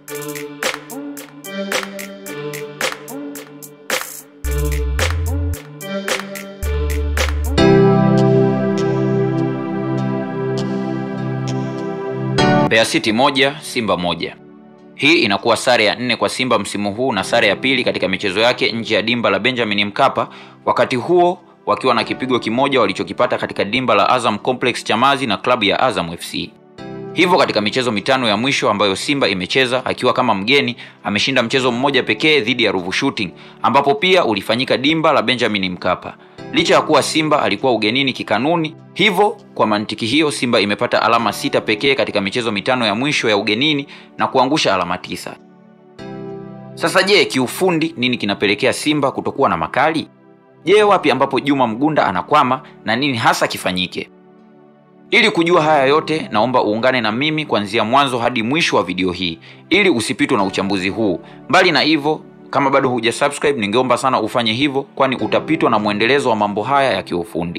Mbeya City moja Simba moja. Hii inakuwa sare ya nne kwa Simba msimu huu na sare ya pili katika michezo yake nje ya dimba la Benjamin Mkapa, wakati huo wakiwa na kipigo kimoja walichokipata katika dimba la Azam Complex Chamazi na klabu ya Azam FC. Hivyo katika michezo mitano ya mwisho ambayo Simba imecheza akiwa kama mgeni, ameshinda mchezo mmoja pekee dhidi ya Ruvu Shooting, ambapo pia ulifanyika dimba la Benjamin Mkapa. Licha ya kuwa Simba alikuwa ugenini kikanuni, hivyo kwa mantiki hiyo Simba imepata alama sita pekee katika michezo mitano ya mwisho ya ugenini na kuangusha alama tisa. Sasa je, kiufundi nini kinapelekea Simba kutokuwa na makali? Je, wapi ambapo Juma Mgunda anakwama na nini hasa kifanyike? Ili kujua haya yote, naomba uungane na mimi kuanzia mwanzo hadi mwisho wa video hii ili usipitwe na uchambuzi huu. Mbali na hivyo, kama bado huja subscribe, ningeomba sana ufanye hivyo, kwani utapitwa na mwendelezo wa mambo haya ya kiufundi.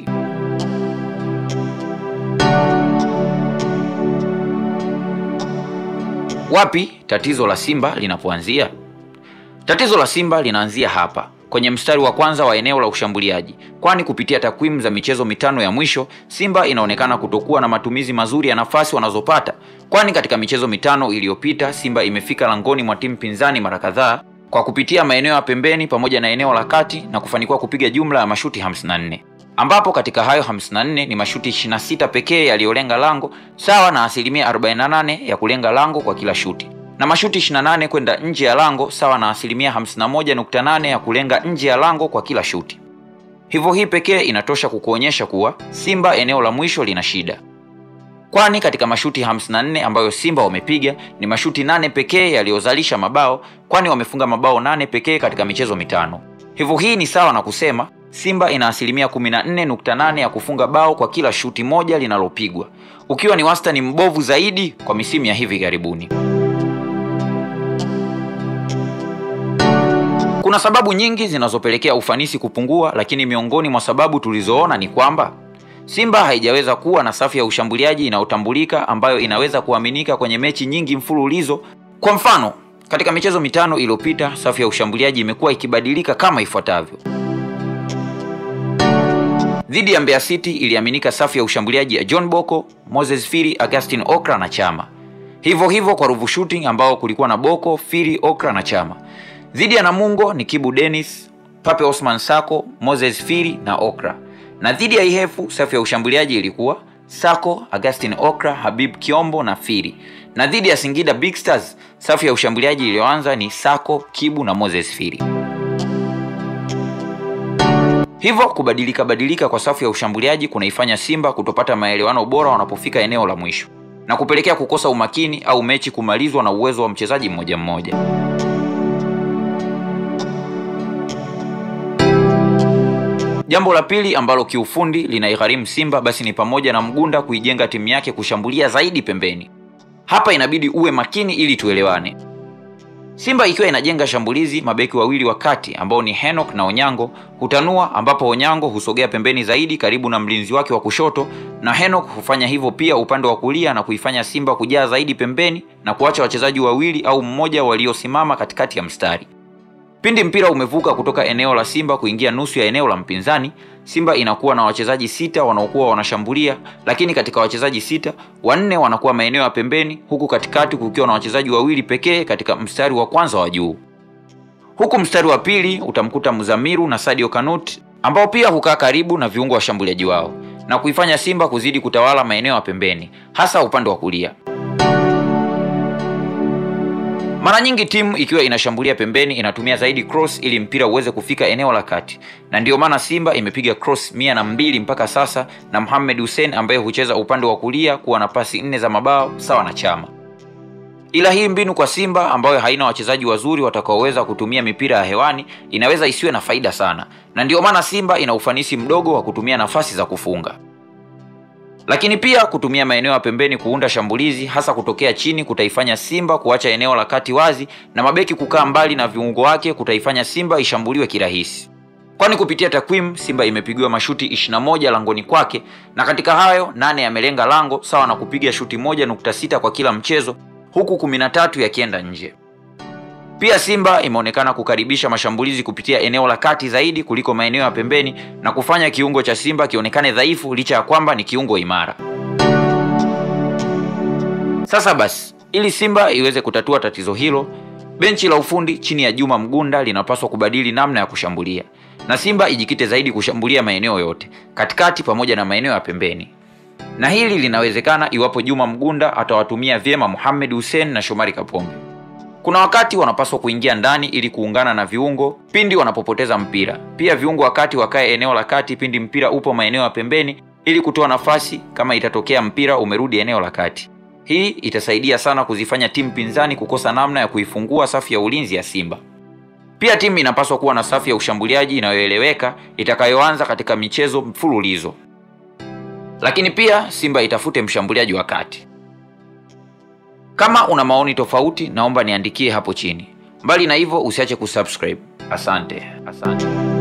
Wapi tatizo la Simba linapoanzia? Tatizo la Simba linaanzia hapa kwenye mstari wa kwanza wa eneo la ushambuliaji, kwani kupitia takwimu za michezo mitano ya mwisho Simba inaonekana kutokuwa na matumizi mazuri ya nafasi wanazopata, kwani katika michezo mitano iliyopita Simba imefika langoni mwa timu pinzani mara kadhaa kwa kupitia maeneo ya pembeni pamoja na eneo la kati na kufanikiwa kupiga jumla ya mashuti 54 ambapo katika hayo 54 ni mashuti 26 pekee yaliyolenga lango sawa na asilimia 48 ya kulenga lango kwa kila shuti na mashuti 28 kwenda nje ya lango sawa na asilimia 51.8 ya kulenga nje ya lango kwa kila shuti. Hivyo hii pekee inatosha kukuonyesha kuwa Simba eneo la mwisho lina shida, kwani katika mashuti 54 ambayo Simba wamepiga ni mashuti nane pekee yaliyozalisha mabao, kwani wamefunga mabao nane pekee katika michezo mitano. Hivyo hii ni sawa na kusema Simba ina asilimia 14.8 ya kufunga bao kwa kila shuti moja linalopigwa, ukiwa ni wastani mbovu zaidi kwa misimu ya hivi karibuni. Kuna sababu nyingi zinazopelekea ufanisi kupungua, lakini miongoni mwa sababu tulizoona ni kwamba Simba haijaweza kuwa na safu ya ushambuliaji inayotambulika ambayo inaweza kuaminika kwenye mechi nyingi mfululizo. Kwa mfano, katika michezo mitano iliyopita safu ya ushambuliaji imekuwa ikibadilika kama ifuatavyo. Dhidi ya Mbeya City iliaminika safu ya ushambuliaji ya John Boko, Moses Firi, Augustin Okra na Chama. Hivyo hivyo kwa Ruvu Shooting ambao kulikuwa na Boko, Firi, Okra na Chama. Dhidi ya Namungo ni Kibu Dennis, Pape Osman Sako, Moses Firi na Okra. Na dhidi ya Ihefu safu ya ushambuliaji ilikuwa Sako, Augustin Okra, Habib Kiombo na Firi. Na dhidi ya Singida Big Stars safu ya ushambuliaji iliyoanza ni Sako, Kibu na Moses Firi. Hivyo kubadilika badilika kwa safu ya ushambuliaji kunaifanya Simba kutopata maelewano bora wanapofika eneo la mwisho na kupelekea kukosa umakini au mechi kumalizwa na uwezo wa mchezaji mmoja mmoja. Jambo la pili ambalo kiufundi linaigharimu Simba basi ni pamoja na Mgunda kuijenga timu yake kushambulia zaidi pembeni. Hapa inabidi uwe makini ili tuelewane. Simba ikiwa inajenga shambulizi, mabeki wawili wa kati ambao ni Henok na Onyango hutanua, ambapo Onyango husogea pembeni zaidi karibu na mlinzi wake wa kushoto, na Henok hufanya hivyo pia upande wa kulia na kuifanya Simba kujaa zaidi pembeni na kuacha wachezaji wawili au mmoja waliosimama katikati ya mstari. Pindi mpira umevuka kutoka eneo la Simba kuingia nusu ya eneo la mpinzani, Simba inakuwa na wachezaji sita wanaokuwa wanashambulia, lakini katika wachezaji sita, wanne wanakuwa maeneo ya pembeni, huku katikati kukiwa na wachezaji wawili pekee katika mstari wa kwanza wa juu. Huku mstari wa pili utamkuta Muzamiru na Sadio Kanut ambao pia hukaa karibu na viungo washambuliaji wao na kuifanya Simba kuzidi kutawala maeneo ya pembeni, hasa upande wa kulia. Mara nyingi timu ikiwa inashambulia pembeni inatumia zaidi cross ili mpira uweze kufika eneo la kati, na ndiyo maana Simba imepiga cross mia na mbili mpaka sasa, na Mohamed Hussein ambaye hucheza upande wa kulia kuwa na pasi nne za mabao sawa na Chama. Ila hii mbinu kwa Simba ambayo haina wachezaji wazuri watakaoweza kutumia mipira ya hewani inaweza isiwe na faida sana, na ndiyo maana Simba ina ufanisi mdogo wa kutumia nafasi za kufunga lakini pia kutumia maeneo ya pembeni kuunda shambulizi hasa kutokea chini kutaifanya Simba kuacha eneo la kati wazi na mabeki kukaa mbali na viungo wake kutaifanya Simba ishambuliwe kirahisi. Kwani kupitia takwimu Simba imepigiwa mashuti 21 langoni kwake na katika hayo nane yamelenga lango sawa na kupiga shuti moja nukta sita kwa kila mchezo, huku kumi na tatu yakienda nje. Pia Simba imeonekana kukaribisha mashambulizi kupitia eneo la kati zaidi kuliko maeneo ya pembeni na kufanya kiungo cha Simba kionekane dhaifu licha ya kwamba ni kiungo imara. Sasa basi, ili Simba iweze kutatua tatizo hilo, benchi la ufundi chini ya Juma Mgunda linapaswa kubadili namna ya kushambulia na Simba ijikite zaidi kushambulia maeneo yote katikati pamoja na maeneo ya pembeni, na hili linawezekana iwapo Juma Mgunda atawatumia vyema Mohamed Hussein na Shomari Kapombe. Kuna wakati wanapaswa kuingia ndani ili kuungana na viungo pindi wanapopoteza mpira. Pia viungo wakati wakae eneo la kati pindi mpira upo maeneo ya pembeni ili kutoa nafasi kama itatokea mpira umerudi eneo la kati. Hii itasaidia sana kuzifanya timu pinzani kukosa namna ya kuifungua safu ya ulinzi ya Simba. Pia timu inapaswa kuwa na safu ya ushambuliaji inayoeleweka itakayoanza katika michezo mfululizo. Lakini pia Simba itafute mshambuliaji wa kati. Kama una maoni tofauti, naomba niandikie hapo chini. Mbali na hivyo, usiache kusubscribe. Asante, asante.